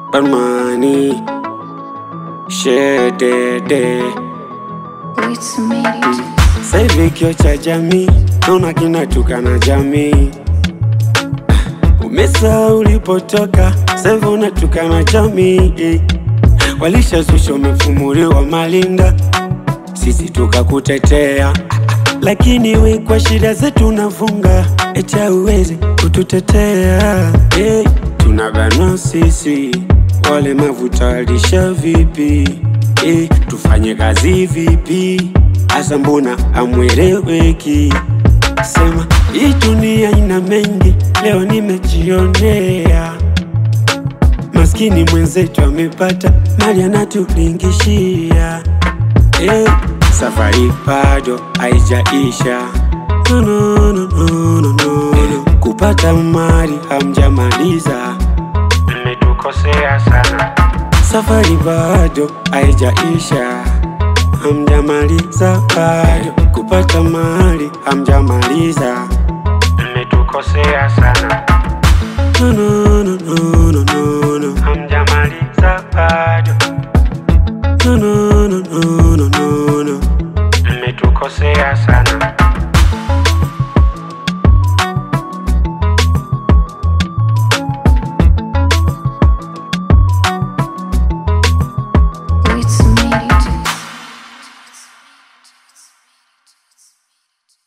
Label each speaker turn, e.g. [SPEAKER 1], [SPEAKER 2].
[SPEAKER 1] Barmani Shedede
[SPEAKER 2] It's made it.
[SPEAKER 1] Sasa hivi kio cha jamii naona kinatukana jamii. Umesahau ulipotoka, sasa hivi unatukana jamii. Walishazusha umefumuliwa malinda, sisi tukakutetea, lakini we kwa shida zetu unafunga, eti hauwezi kututetea. Hey, tunabanwa sisi walemavu, tawalisha vipi? Hey, tufanye kazi vipi? Asa mbona amweleweki? Sema hii dunia ina mengi, leo nimejionea. Maskini mwenzetu amepata mali anatulingishia. Eh, safari bado haijaisha. No, no, no, no, no, no. Eh, kupata mali hamjamaliza, mmetukosea sana. Safari bado haijaisha, hamjamaliza bado. Kupata mali hamjamaliza, mmetukosea sana. No, no, no, no,